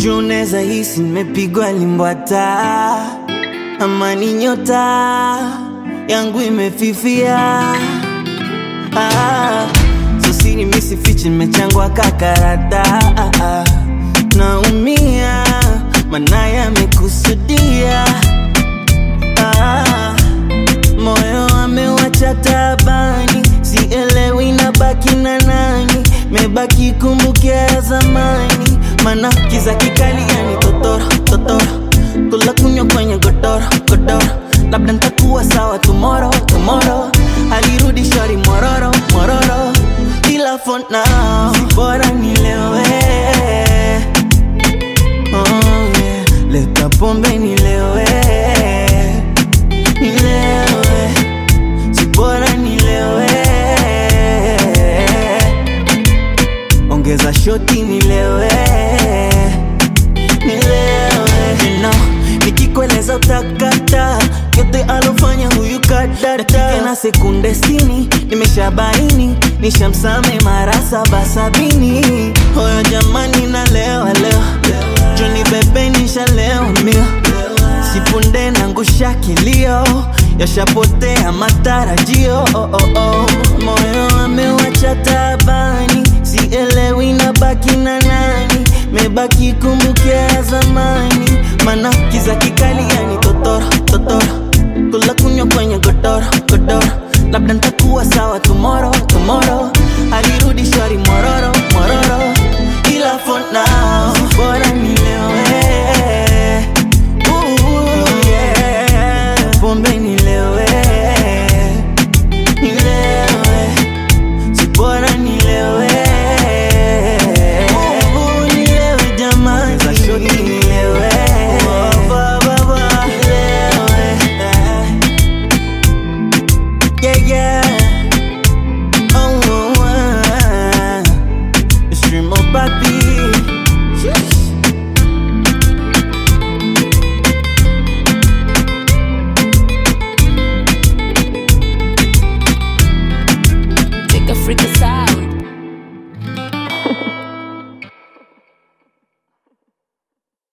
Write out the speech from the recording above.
juu neza hisi nimepigwa limbwata ama ni nyota yangu imefifia ah, sosini misifichi nimechangwa kakarata ah, ah, naumia mana yamekusudia ah, moyo amewacha tabani sielewi na baki na nani mebaki kumbukia ya zamani mana kiza kikali yani totoro totoro kula kunywa kwenye godoro godoro labda ntakuwa sawa tomorrow tomorrow alirudi shori mororo mororo ila for now si bora nilewe oh, yeah. leta pombe nilewe nilewe si bora nilewe ongeza shoti nilewe nilewe you know, nikikueleza utakata yote alofanya huyu kadata na sekunde sitini nimeshabaini nishamsame mara saba sabini hoyo jamani na lewa leo joni bebe nishalewa mio sipunde nangusha kilio yashapotea matarajio oh, oh, oh. moyo amewacha tabani sielewi na baki na nani mebaki kumbukia ya zamani mana kiza kikali yani totoro totoro kula kunywa kwenye godoro godoro labda ntakuwa sawa tu